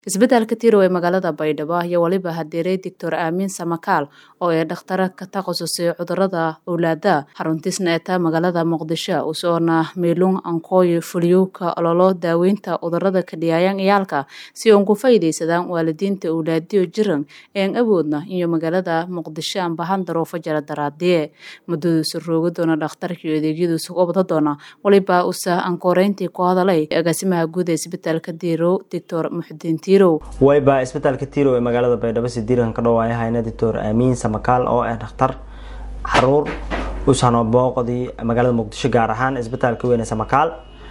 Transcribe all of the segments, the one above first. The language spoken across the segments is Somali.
isbeddelka tirow ee magaalada baydhabo ayaa weliba hadeeray doctor aamin samakaal oo ee dhakhtara ka takhasusay cudurada owlaada xaruntiisna eeta magaalada muqdisho usoona meelung ankooyo fuliyowka ololo daaweynta cudurada kadhiyaayan iyaalka si uun ku faa'iidaysadaan waalidiinta owlaadiyo jiran een awoodna iyo magaalada muqdisho aan bahan daruufo jara daraadiye muddadiisu rooga doona dhakhtarkaiyo adeegyadiisu ubada doona weliba usa ankooreyntii ku hadalay agaasimaha guud ee isbitaalka diirow doctor muxudiin wayba isbitaalka tirow ee magaalada baydhabo sidiiran ka dhawaaya hayna doctor aamiin samakaal oo ah dhakhtar xaruur usano booqdii magaalada muqdisho gaar ahaan isbitaalka weyn ee samakaal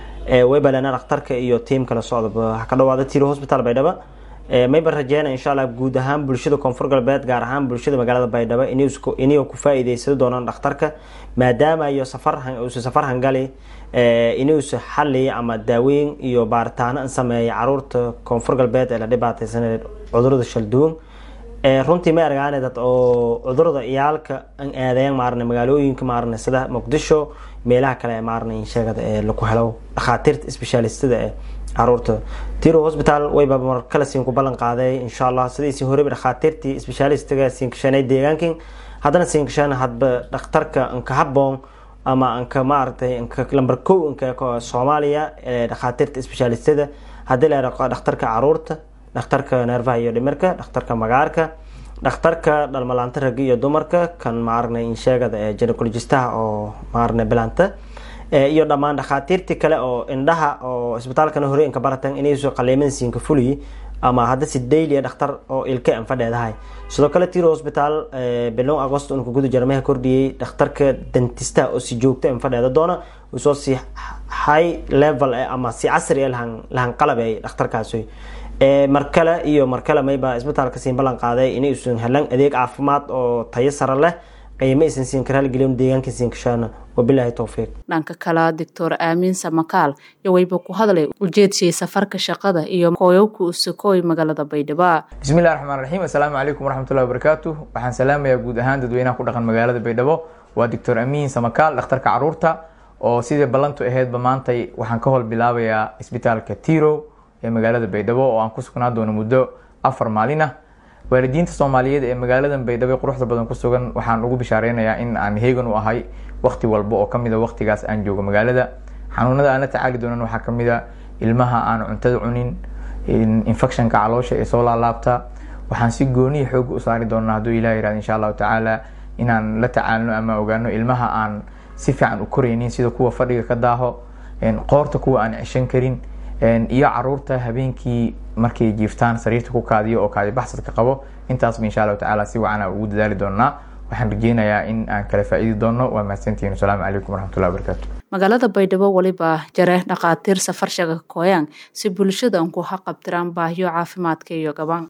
wayba lena dhakhtarka iyo tiim kala socda waxaa ka dhawaada tiro hospital baydhabo mayba rajeyna insha allah guud ahaan bulshada koonfur galbeed gaar ahaan bulshada magaalada baydhabo inay ku faa-iideysado doonaan dhakhtarka maadaama iyo safaruusa safar hangali inuusa xali ama daaweyn iyo baaritaano sameeya caruurta koonfur galbeed ee la dhibaateysanay cudurada shalduwan runtii ma argaane dad oo cudurada iyaalka an aadayan maarne magaalooyinka maarne sida muqdisho meelaha kale ee maarne sheegada ee laku helo dhakhaatiirta sbeshaalistada ee caruurta tiro hospital wayba mar kale siin ku ballan qaaday insha allah sidiisii horeba dhakhaatiirtii sbeshaalistiga siin kashanay deegaankin haddana siin kashan hadba dhakhtarka anka haboon ama anka maaragtay anka lamber kow anka soomaaliya ee dhakhaatiirta sbeshaalistada haddii la yaro dhakhtarka caruurta dhakhtarka neerfaha iyo dhimirka dhakhtarka magaarka dhakhtarka dhalmalaanta ragga iyo dumarka kan maaragna insheegada ee ginecologistaha oo maaragna bilanta iyo dhammaan dhakhaatiirtii kale oo indhaha oo isbitaalkana hore inka baratan inayso qaliimada siinka fuliyi ama haddase dailia dhakhtar oo ilka an fadheedahay sidoo kale tiro hosbitaal bilow agost unka guda jarmaha kordhiyey dhakhtarka dentistaha oo si joogta an fadheeda doona usoo si high level ama si casri lahan qalabey dhakhtarkaasi mar kale iyo mar kale mayba isbitaalka siin ballan qaaday inay usan helan adeeg caafimaad oo tayo sare leh qiimo aysan siin karaalgelin deegaanka siin kashaana wabilaahi towfiiq dhanka kale doctor aamin samakaal iyo wayba ku hadlay ujeedshii safarka shaqada iyo kooyowka usakooy magaalada baydhabo bismillahi raxmaan raxiim assalaamu calaykum waraxmatullahi wabarakaatu waxaan salaamayaa guud ahaan dadweynaha ku dhaqan magaalada baydhabo waa doctor amiin samakaal dhakhtarka caruurta oo sidai ballantu aheydba maantay waxaan ka hol bilaabayaa isbitaalka tirow ee magaalada baydhabo oo aan ku sugnaa doono muddo afar maalin ah waalidiinta soomaaliyeed ee magaalada baydhabo quruxda badan ku sugan waxaan ugu bishaareynaya in aan heegan u ahay waqti walba oo kamid a waqtigaas aan joogo magaalada xanuunada aan la tacaali doonan waxaa kamid a ilmaha aan cuntada cunin infectionka caloosha ee soo laalaabta waxaan si gooniya xooga u saari doonaa hadduu ilah yirahdo insha allahu tacaala inaan la tacaalno ama ogaano ilmaha aan si fiican u koreynin sida kuwa fadhiga ka daaho qoorta kuwa aan ceshan karin iyo caruurta habeenkii markay jiiftaan sariirta ku kaadiyo oo kaadi baxsadka qabo intaasba insha allahu tacaala si wacan ugu dadaali doonaa waxaan rajeynayaa in aan kala faa'iidi doono waa mahadsantihiin asalaamu calaykum waraxmatullahi wabarakaatu magaalada baydhabo weliba jare dhakhaatiir safar shaga kooyaan si bulshada an ku haqabtiraan baahiyo caafimaadka iyo gaban